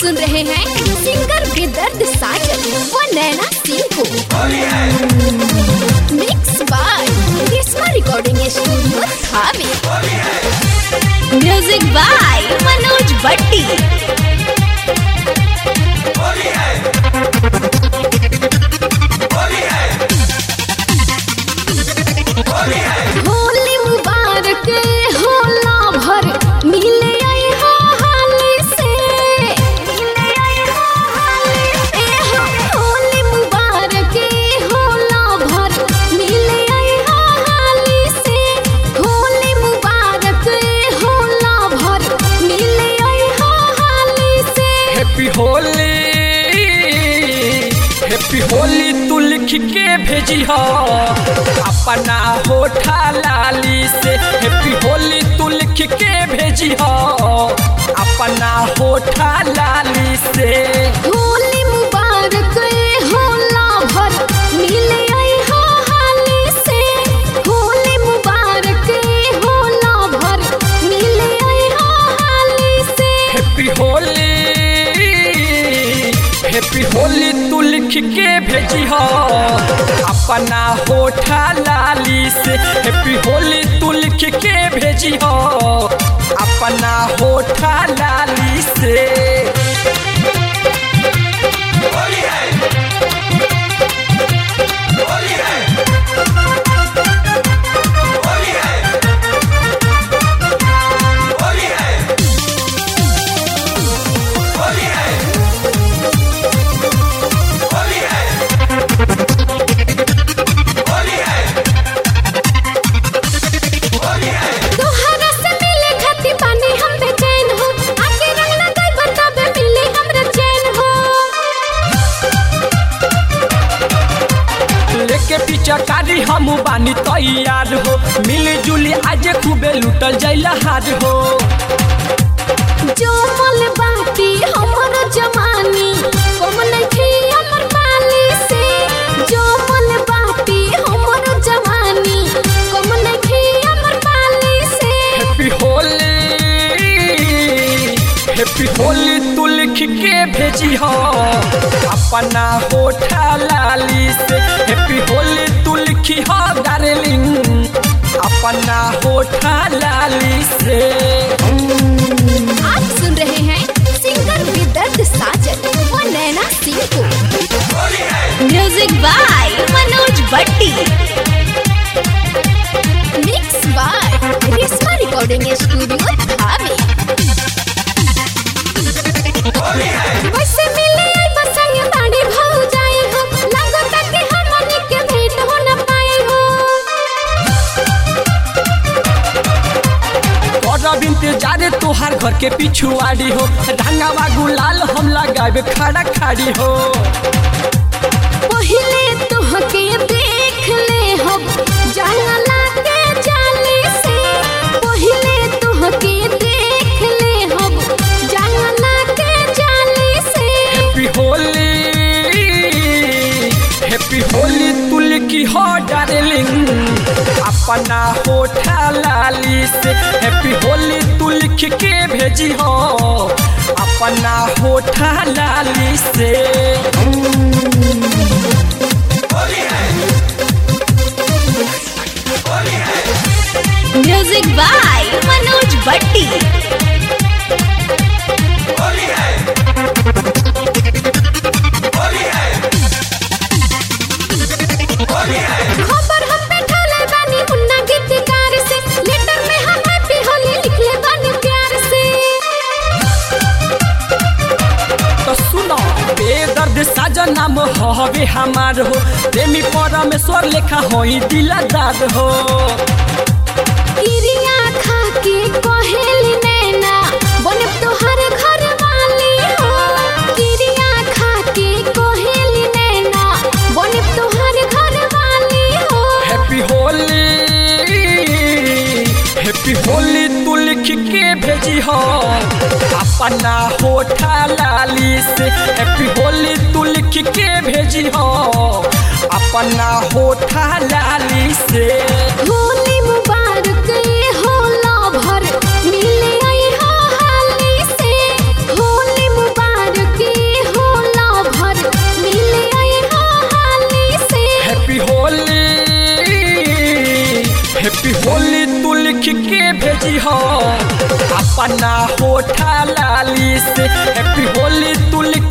सुन रहे हैं सिंगर बेदर्द साजन व नैना सिंह को mix by Grishma recording studio Thawe music by Manoj Bhatti Holi मुबारक होला भर मिले आई हो हाली से मिले आई हो हाली ए हो होली मुबारक होला भर मिले आई हो हाली से होली मुबारक होला भर मिले आई हो हाली से हैप्पी होली हैप्पी होली तू लिख के भेजी हो अपना होठा लाली से हैप्पी होली तू लिख के भेजी हो अपना होठा लाली से होली मुबारक होला भर मिले आई हो हाली से होली मुबारक होला भर मिले आई हो हाली से हैप्पी होली हैप्पी होली तू लिख के भेजी हो अपना होठा लाली से हैप्पी होली तू लिख के भेजी हो अपना होठा लाली से तोहरा से मिले खातिर पानी हम बेचैन हो आके रंग लगाई बताबे मिले हमरा चैन हो लेके पीछा कारी हम बानी तैयार हो मिली जुली आज खूबे लुटल जाइला हार हो जो मल बाटी हमर जवानी कम नइखे हमर पाली से जो मल बाटी हमर जवानी कम नइखे हमर पाली से हैप्पी होली हैप्पी होली तू लिख के भेजी हो अपना होठा लाली से हैप्पी होली तू लिखी हो डार्लिंग अपना होठा लाली से आप सुन रहे हैं सिंगर विदर्द साजन व नैना सिंह को music by Manoj Bhatti mix by Rishma recording studio Thawe वैसे मिले आई बसंग बाड़ी भाऊ जाई हो लागत कि हमनी के भेंट हो न पाई हो और इंतजार तोहार घर के पिछुआड़ी हो रंगावा गुलाल हम लगावे खड़ा खाड़ी हो पहिले तोहके देख ले हम जंगला के जाली से पहिले तोहके देख ले हम जंगला के जाली से हैप्पी होली हैप्पी होली तू लिखी हो डार्लिंग अपना होठा लाली से हैप्पी होली तू लिख के भेजी हो अपना होठा लाली से म्यूजिक बाय मनोज भट्टी खबर हम बैठले बानी मुन्ना गीतकार से लेटर में हम हैप्पी होली लिखले बानी प्यार से तो सुनो बेदर्द साजन नाम हवे हमार हो प्रेमी परमेश्वर लेखा होई दिलदार हो किरिया खा के कहेली नैना बने तोहर घर वाली हो किरिया खा के कहेली नैना बने तोहर घर वाली हो हैप्पी होली हैप्पी होली तू लिख के भेजी हो अपना होठा लाली से हैप्पी होली तू लिख के भेजी हो अपना होठा लाली से होली मुबारक होला भर मिले आई हो हाली से होली मुबारक होली तू लिख के भेजी हो अपना होठा लाली से हैप्पी होली तू लिख